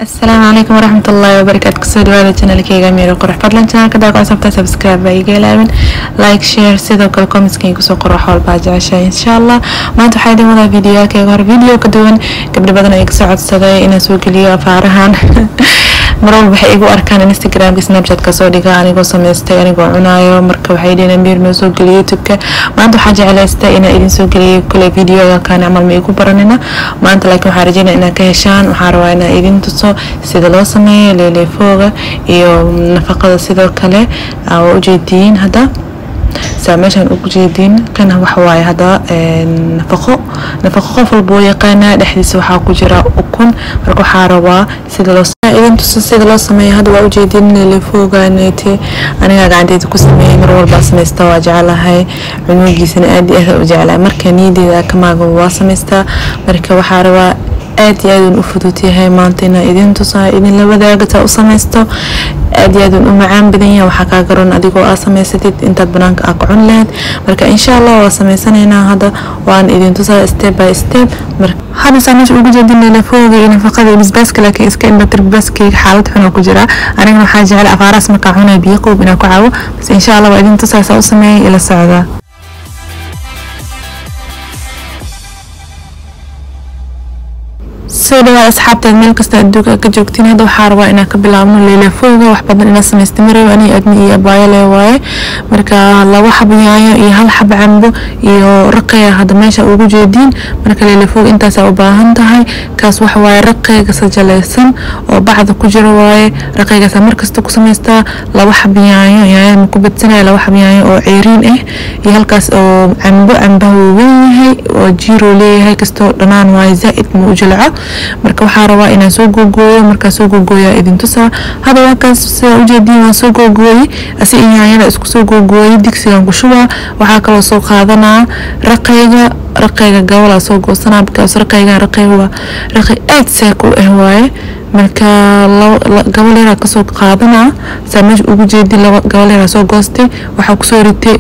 asalaamu calaykum waraxmat ullaahi wabarakaatu kusoo dhawaada janalkeyga miiro qurux fadlan janalka daa ku sabta subscribe baa iga ilaawin like share sidoo kale commentskayga kusoo qoro wax walbaa jeceshahay insha allah maanta waxaa idin wadaa videoyaakeyga hore video ka duwan gabdho badan ay kasoo codsaday inaan soo geliyo afaarahan mar walba waxay igu arkaan instagramka snapchatka soo dhiga anigoo samaystay anigoo cunaayo marka waxay dhiheen miir noo soo geliyo youtubeka maanta waxaa jeclaystay inaan idin soo geliyo kule videoga kaan camal ma igu baranina maanta laakiin waxaa rajeynaya inaad ka heshaan waxaa rabaa inaan idin tuso sida loo sameeyo leeleefooga iyo nafaqada sidoo kale waa ujeediin hadda saa meeshaan ugu jeediin kana waxawaaye hadda nafaqo nafaqo qof walba oo yaqaanaa dhexdiisa waxaa ku jira ukun marka waxaa rabaa sida loo idin tuso sida loo sameeyo hadda waa ujeediin leelefooganeete anigaa gacanteeda ku sameeyey mar walbaa samaysta waa jeclahay cunugiisana aad iyo aad u jeclahay marka niyadeeda kamaaga waa samaystaa marka waxaa rabaa aad iyo aad u fudud yahay maanta inaa idin tusaa idin la wadaagataa u samaysto aad iyo aad u macaan badan yahay waxaa kaa garan adigoo aa samaysatid intaad banaanka aa kacun lahayd marka insha allah waa samaysanaynaa hadda waan idin tusaa step by step hadda saa meesha ugu jeedin leelafooga iyo nafaqada iyo basbaaska laakiin iska indhatir basbaaskayga xaalad xun oo ku jira anigana waxaa jecel afaaraas markaa cunaya biyo qoob inaan ku cabo bas insha allah waa idin tusaa saa u sameeyay ila socdaa soo dhawaad asxaabteed meel kasta adduunka ka joogtiin hadda waxaa rabaa inaan ka bilaabno leelafooga wax badan inaa samaysta marew ani adni iyo abaayale waaye marka laba xabo yaayo iyo hal xabo cambo iyo raqeya hadda meesha ugu jeediin marka leelafooga intaasaa u baahan tahay kaas waxa waaye raqeyga sajalaysan oo bacda ku jira waaye raqeygaasa markasta ku samaystaa laba xabo yaayo yaayada ma ku badsanaya laba xabo yaayo oo ceeriin ah iyo halkaas oo cambo cambaha wuu weyn yahay oo jiiroo leeyahay kastoo dhanaan waaye zaa'id ma u jilco marka waxaa rabaa inaan soo googooyo markaa soo googooyaa idin tusaa hadda waakaas sidaa ujeediin waan soo googooyey asi yaanyada isku soo googooyey digsigan ku shubaa waxaa kaloo soo qaadanaa raqayga raqayga gabalaa soo goosanaa bikaas raqaygan raqay waa raqay aad saak u ah waaye marka gabal yaraa kasoo qaadanaa saa meesha ugu jeedi laba gabal yaraa soo goostay waxaa kusoo ritay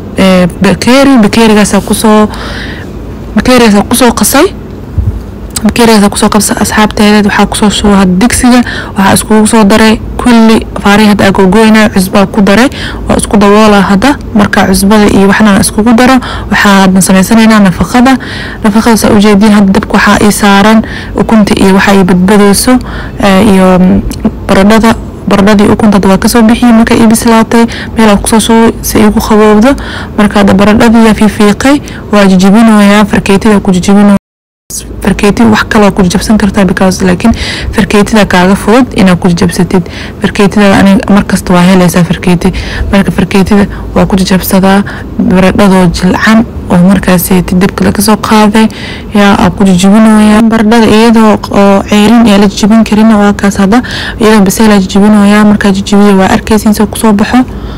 bakeeri bakeerigaasaa kusoo bakeerigaasaa kusoo qasay bakeerigaasa kusoo qabsa asxaabteeda waxaa kusoo shuba hadda digsiga waxaa iskugu soo daray kulli faari hadda agogoyna cusbaa ku daray waa isku daboola hadda marka cusbada iyo waxna iskugu daro waxaa hadda samaysanaynaa nafaqada nafaqada saa ujeediin hadda dabka waxaa ii saaran ukunta iyo waxa ii badbadayso iyo baradhada baradhadii ukunta waa kasoo bixiyey marka ii bislaatay meel kusoo shubay si igu qaboobdo marka hadda baradhadii fiifiiqay waa jijibinayaa farkeetida ku jijibinaya farkeeti wax kaloo ku jabsan kartaa because laakiin farkeetida kaaga fudud inaad ku jabsatid farkeetida aniga markasta waa helaysaa farkeeti marka farkeetida waa ku jabsadaa baradhadoo jilcan oo markaas dabka laga soo qaaday yaa aa ku jijibinooya baradhada iyadoo oo ceerin ee la jijibin karin waa kaas hadda iyadoo baseel la jijibinooya markaa jijibiya waa arkaysin soo kusoo baxo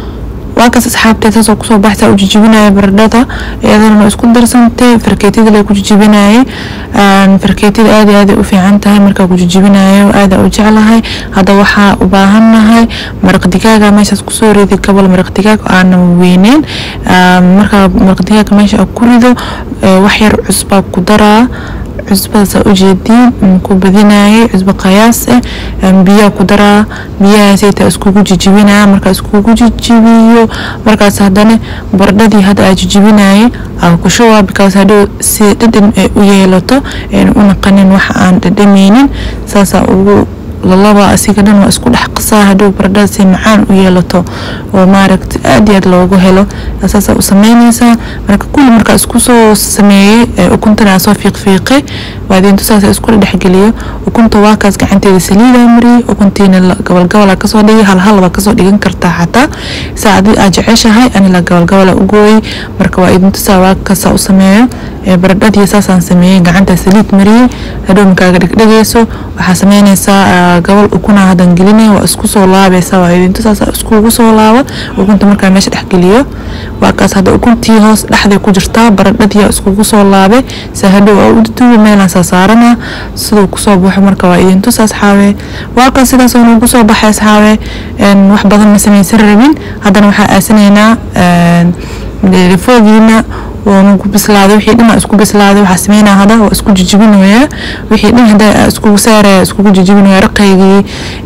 waa kaas asxaabteed saasoo kusoo baxsaa u jijibinaya baradhada iyadana isku darsantay farkeetida la ku jijibinayay farkeetida aad iyo aad u fiican tahay markaa ku jijibinayo aada u jeclahay hadda waxaa u baahannahay maraq digaaga meeshaas kusoo ridi kabal maraq digaag aana weyneyn markaa maraq digaaga meesha ku rido wax yar cusbaa ku daraa cusbadaasa ujeediin ku badinayay cusbo qayaas ah biyaa ku daraa biyahaasayta iskugu jijibinaya markaa iskugu jijibiyo markaas haddana baradhadii hadda aa jijibinayay aa ku shubaa bikaas hadhow si dhadhan ay u yeelato ayna u naqanin waxa aan dhadhameynin saasaa ugu lalaba asiga dhan waa isku dhex qasaa hadhow baradhada si macaan u yeelato oo maaragta aad iyo aad loogu helo saasaa u sameynaysaa marka kulli markaa isku soo sameeyey ukuntana soo fiiqfiiqay waadintu saasa isku dhexgeliyo ukunta waakaas gacanteeda saliidaa mariyey ukuntiina gabalgabala kasoo dhigay halhal baa kasoo dhigan kartaa xataa saa adi aad jeceshahay anila gabalgabala u gooyey marka waa idintu saa waakaasaa u sameeyo baradhadii saasaan sameeyey gacanta saliid mariyey hadhow makaaga dhegdhegayso waxaa sameynaysaa gabal ukuna hadan gelinaya waa isku soo laabaysa waa idintu saas iskugu soo laaba ukunta markaa meesha dhex geliyo waa kaas hadda ukuntii hoos dhexday ku jirtaa baradhadii iskugu soo laabay sa hadhow aa u duduuba meelaan saa saarana siduu kusoo baxo marka waa idintus asxaabe waa kaas sidaas oo nagu soo baxay asxaabe wax badan ma samaysan rabin haddana waxaa aasanaynaa foogiina waana ku bislaaday wixii dhan isku bislaaday waxaa sameynaa hada waa isku jijibinaya wixii dhan hadda iskugu saaraya iskugu jijibinaya raqaygii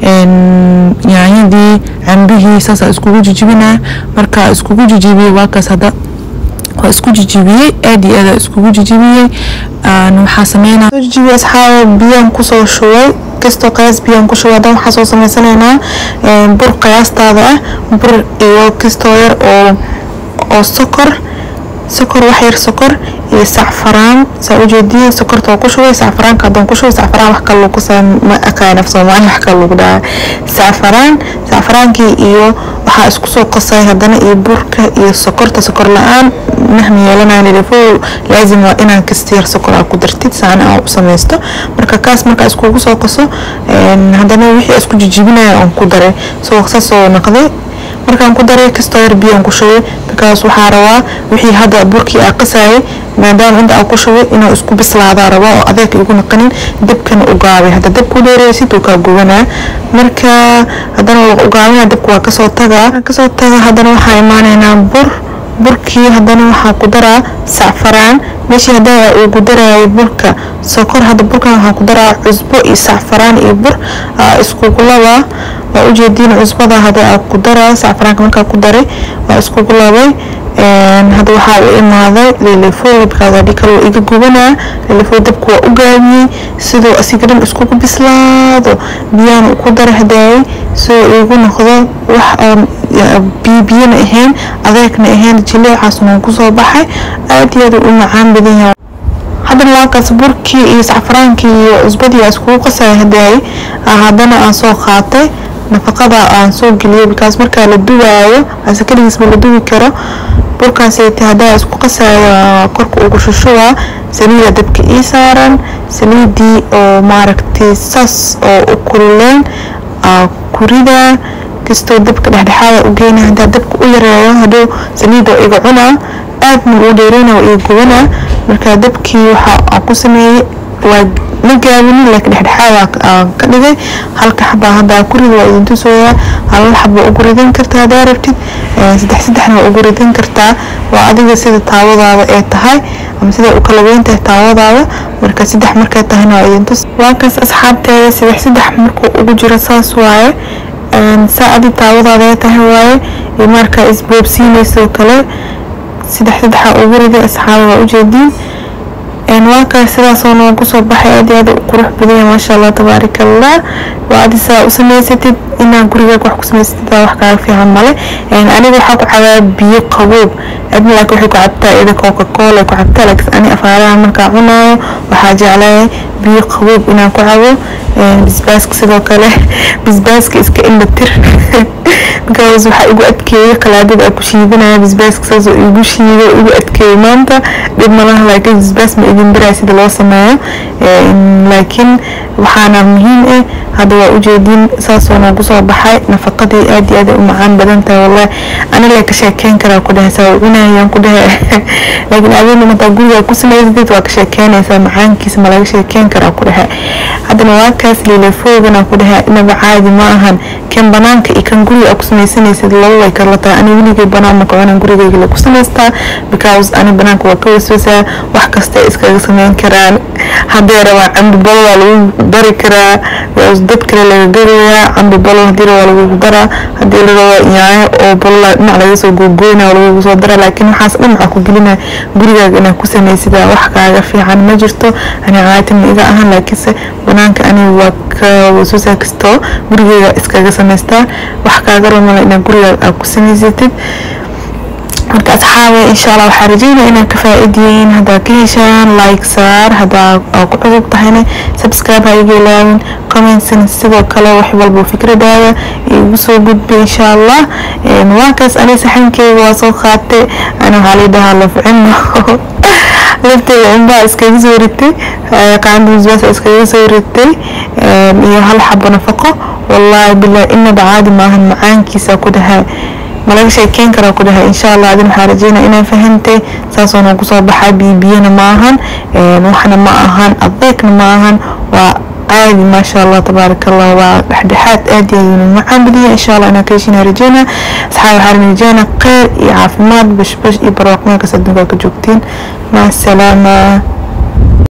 yaanyadii cambihii saasaa iskugu jijibinaya marka iskugu jijibiyey waakaas hadda waa isku jijibiyey aad iyo aad iskugu jijibiyey waxaa sameynaa soo jijibiyey asxaaba biyaan kusoo shubay kastoo qiyaas biyaan ku shubay haddana waxaa soo sameysanaynaa bur qiyaastaada ah bur iyo kastoo yar oo oo sokor sokor wax yar sokor iyo sacfaraan saa ujeediya sokorta oo ku shubay sacfaraanka haddaan ku shubay sacfaraan wax kale lagu saa ma aqaan af soomaali wax kale lagu dhahaa sacfaraan sacfaraankii iyo waxaa isku soo qasay haddana iyo burka iyo sokorta sokor la-aan mahma yeelanaya nilifo laazim waa inaan kasta yar sokor aa ku dartid saana aan u samaysto marka kaas markaa iskugu soo qaso haddana wixii isku jijibinaya aan ku daray soo saasoo naqday markaan ku daray kastoo yar biyaan ku shubay bikaas waxaa rabaa wixii hadda burkii aa qasayay maadaama inta aa ku shubay inuu isku bislaadaa rabaa oo adeeg igu naqanin dabkana u gaabay hadda dabku dheereysid uu kaa gubanaa marka haddana waa u gaabana dabku waa kasoo tagaa kasoo taga haddana waxaa imaanaynaa bur burkii haddana waxaa ku daraa sacfaraan meeshii haddaa ugu darayay burka sokor hadda burkan waxaa ku daraa cusbo iyo sacfaraan iyo bur iskugu labaa waa ujeediin cusbada hadda aa ku daraa sacfaraanka markaa ku daray waa iskugu labay hadda waxaa u imaaday lilifo bikaas adhi kale waa iga gubanaa lilifo dabku waa u gaabiyey sidoo asiga dhan iskugu bislaado biyaan ku dara hadaayay sidoo igu noqdo wax oon biyobiyana ahayn adeegna ahayn jileecaas noo kusoo baxay aad iyo aad u macaan badan yahay haddana laakaas burkii iyo sacfaraankii iyo cusbadii aa iskugu qasaya hadaayay haddana aan soo qaatay nafaqada aan soo geliyay bikaas markaa la duwaayo ase keligiisba la duwi karo burkaasayt haddaa isku qasaya korka ugu shushuwaa saliida dabka ii saaran saliidii oo maaragtay saas oo u kululeen kurida kastoo dabka dhexdhexaada u geyna haddaa dabka u yareeyo hadhow saliida iga cunaa aadna uu dheereyna iga gubanaa marka dabkii waxa aan ku sameeyey waa ma gaabinin laakiin dhexdhexaad aan ka dhigay halka xabaa haddaa ku rid waa idin tusooyaa hal xaba ugu ridan kartaa haddaa rabtid saddex saddexna waa ugu ridan kartaa waa adiga sida taawadaada ee tahay ama sida u kala weyn tahay taawadaada marka saddex markay tahayna waa idin tus waa kaas asxaabteeda saddex saddex markuu ugu jiro saas waaye saa adi taawadaada ee tahay waaye iyo markaa isboobsiinayso kale saddex saddexa ugu riday asxaaba waa ujeediin waa kaas sidaasoo noo kusoo baxay aad iyo aad u qurux badan yahay maasha allah tabaaraka allah waa adi saa u samaysatid inaad gurigaaga wax ku samaysatid wax kaaga fiican male aniga waxaa ku cabaa biyo qaboob adna laakiin waxay ku cabtaa ida coca cola ku cabtaa laakiin ani afaaraha markaa cunaayo waxaa jeclahay biyo qaboob inaan ku cabo bisbaaska sidoo kale bisbaaska iska indhatir because waxaa igu adkeeyay qalaadada ku shiidanaya bisbaaska saas oo igu shiiday igu adkeeyay maanta dhib malaha laakiin bisbaas ma idin baraa sida loo sameeyo laakiin waxaana muhiim ah hadda waa ujeedin saasoo noogu soo baxay nafaqadii aad iyo aad u macaan badan tahay wallahi ani lee ka sheekeyn karaa ku dhahay saa cunayaan ku dhahay laakiin adeena mataa guriga ku samaysatid waa ka sheekeynaysaa macaankiisa ma laga sheekeyn karaa ku dhahay haddana waa kaas liilafoogana ku dhahay inaba caadi ma ahan kan banaanka iyo kan guriga aa ku samaysanaysid laba way kala tahay ani weligay banaan maka cunaan gurigayga la ku samaystaa because ani banaanka waa ka waswasaa wax kasta ay iskaga samayn karaan haddee rabaa cambi balo waa lagu dari karaa dad kale laga gadayaa cambi balo hadii waa lagu daraa hadii la rabaa yaayo oo balo dhinac laga soo googooyna waa lagu soo daraa laakiin waxaas dhan waxaa ku gelina gurigaaga inaad ku samaysida wax kaaga fiican ma jirto ani caatim iga ahan laakiinse banaanka ani waa ka waswasaa kastoo gurigeyga iskaga samaystaa wax kaaga rumala inaad gurigaaga aad ku samaysatid marka asxaabe insha allah waxaa rajeynaya inaad ka faa'iidiyeyn haddaa ka heshaan like saar haddaa ku cusub tahayna subscribe ha iga ilaawin commentsna sidoo kale wax walba fikradaada igu soo gudbi insha allah waa kaas ani saxankeyga waa soo qaatay ana waxaa lii dhahaa lafcino lafteeda cunbaa iskaga soo ritay qaanda misbaas iskaga soo ritay iyo hal xabo nafaqo wallahi billahi inaba caadi maahan macaankiisa ku dhahay malaga sheekeyn karaa ku dhahay insha allah adin waxaa rajeynaya inaa fahantay saasoo noogu soo baxaa biyobiyana ma ahan waxna ma ahan adeegna ma ahan waa caadi maasha allah tabaaraka allah waa dhexdhexaad aad iyo aad macaan badiya insha allah inaan ka heshina rajeyna asxaab waxaan rajeyna kheyr iyo caafimaad bashbash iyo barwaaqo meel kasta adduunka ka joogtiin maca salaama